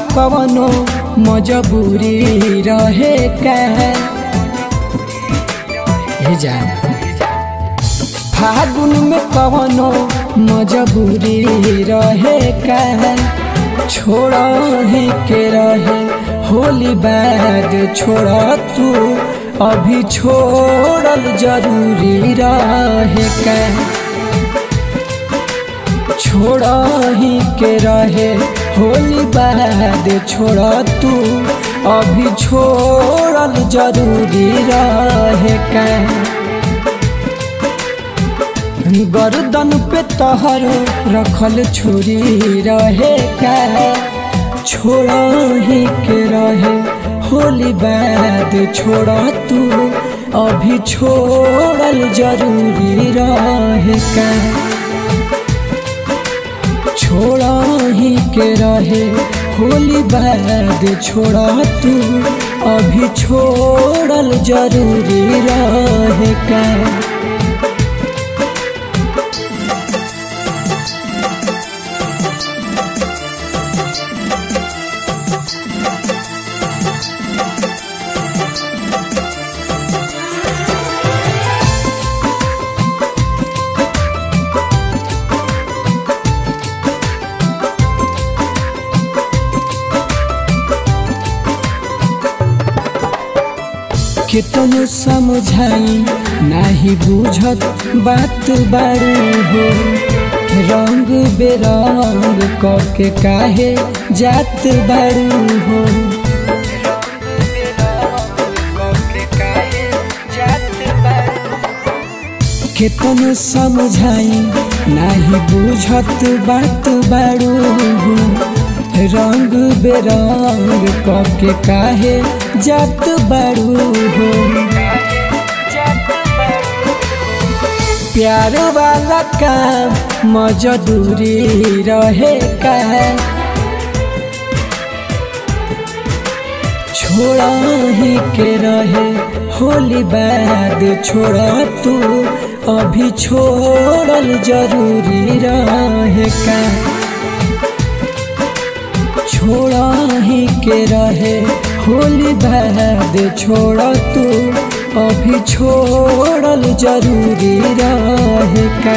कवनो मजबूरी रहे का हे जान फागुन में कवनो मजबूरी रहे का छोड़ ही के रहे होली बाद छोड़ तू अभी छोड़ल जरूरी रहे का छोड़ ही के रहे होली बाद छोड़ तू अभी छोड़ल जरूरी रहे का गर्दन पे तहर रखल छुरी रहे का छोड़ ही के रहे होली बाद छोड़ तू अभी छोड़ल जरूरी रहे का छोड़ ही के रहे होली बाद छोड़ तू अभी छोड़ल जरूरी रहे का कितन समझाई नाही बुझत बात बारू हो रंग बेरंग कके काहे जात बारू हो कितन समझाई नाही बुझत बात बारू हो रंग बेरंग कके काहे जात बारू हो प्यार वाला काम मजदूरी रहे का छोड़ा ही के रहे होली बाद छोड़ तू अभी छोड़ल जरूरी रहे का छोड़ा ही के रहे होली बाद छोड़ तू अभी छोड़ल जरूरी रहे का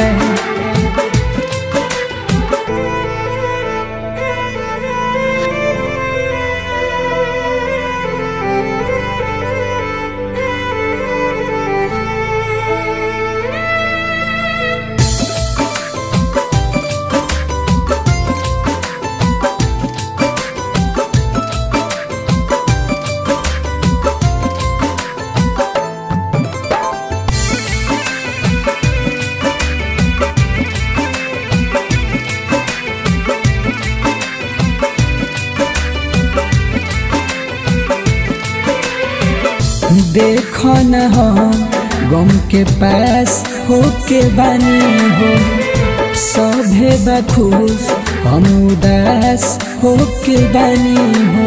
देख न हो गम के पास हो के बानी हो सभे बखुश हम उदास हो के बानी हो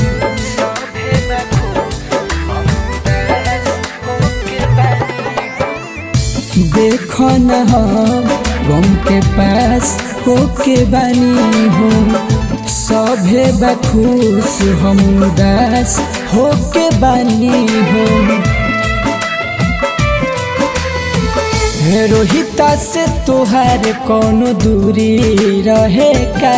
देख न हो गम के पास हो के बानी हो सभे बखुश हम उदास हो के बानी हो रोहिता से तोहार कोनो दूरी रहे का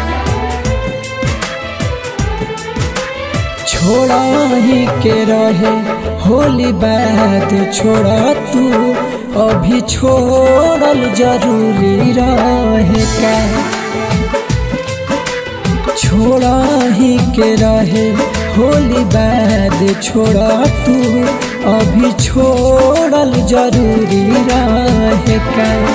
छोड़ा ही के रहे होली बात छोड़ तू अभी छोड़ल जरूरी रहे का छोड़ा ही के रहे होली बाद छोड़ तू अभी छोड़ल जरूरी रहे का